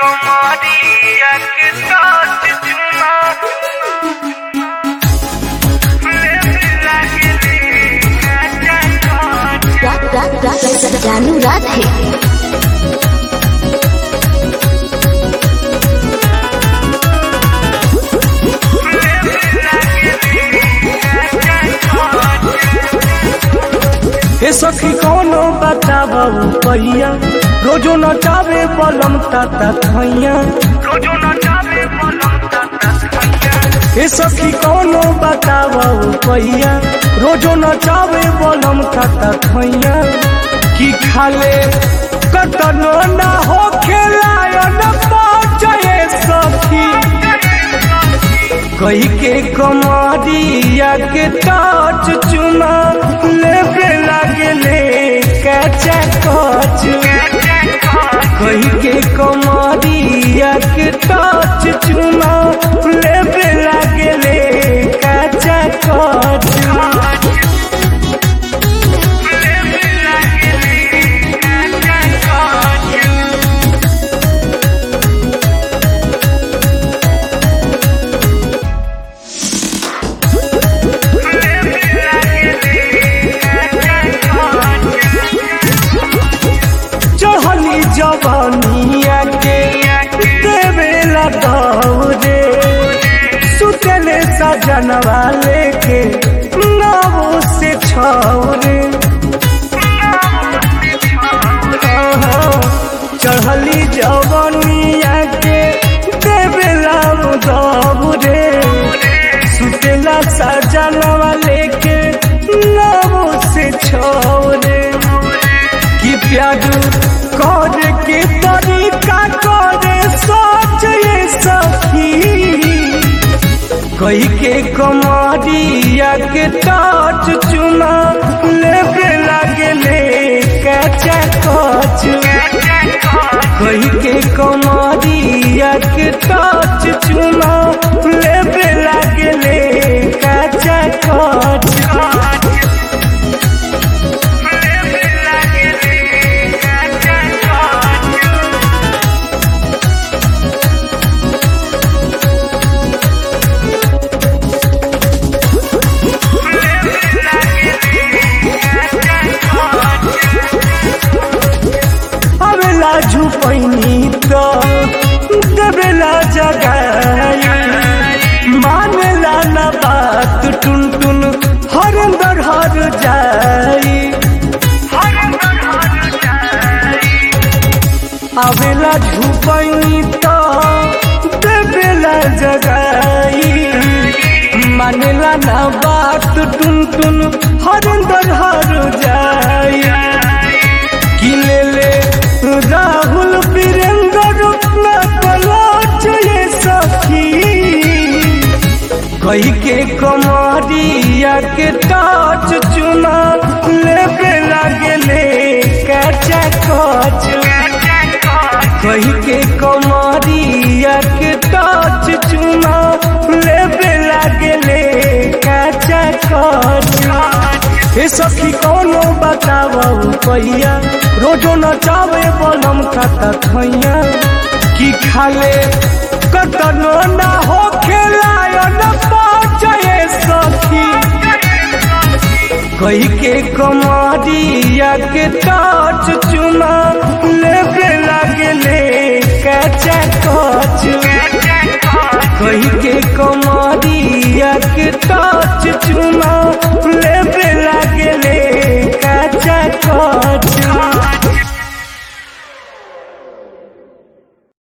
कमरिया के साथ चुमा लागे रे काचा काच रा, रा, रा, रा, रानू राधे हे सखी कौनो बताबू पहिया रोजो नचावे बलम ताता खैया रोजो न जावे पलम ताता खैया हे सखी कौनो बताबू पहिया रोजो नचावे बलम ताता खैया की खाले कतनो ना हो खेलायन पहुंचे सखी कही के कमरिया के टाच चुमा लेबे लागले कचा कच कही के कमरिया के टाच चुमा लेबे लागले कचा कच चढ़ली जवानिया के देवे दौरे सुतले सजनवा लेके नवो से छौरे चढ़ली जवानिया के देवे दौरे सुतला सजनवा लेके नवो से छौरे कि प्यार कर के तरीका करे सोच ये सखी कही के कमरिया के टाच चुना लेबे लागले कचा कच कही के कमरिया के टाच चुना लेबे लागले कचा कच अबेला झुपैनी तो देवेला जगाई मानेला ना बात टुन टुन हर अंदर हर जाई अबेला झुपैनी तो देवेला जगाई मानेला ना बात टुन टुन हर अंदर हर जाई कि ले ले राहुल वीरेंद्र न पलाच ये सखी कही के कमरिया के टाच चुना लेबे लागले कचा कच कही के कमरिया के टाच चुना लेबे लागले कचा कच हे सखी कौनो बताबू पहिया रोजो नचावे बलम खाता खैया की खाले कतनो ना हो खेलायन पहुंचे सखी कही के कमरिया के टाच चुना लेबे लागले कचा कच कही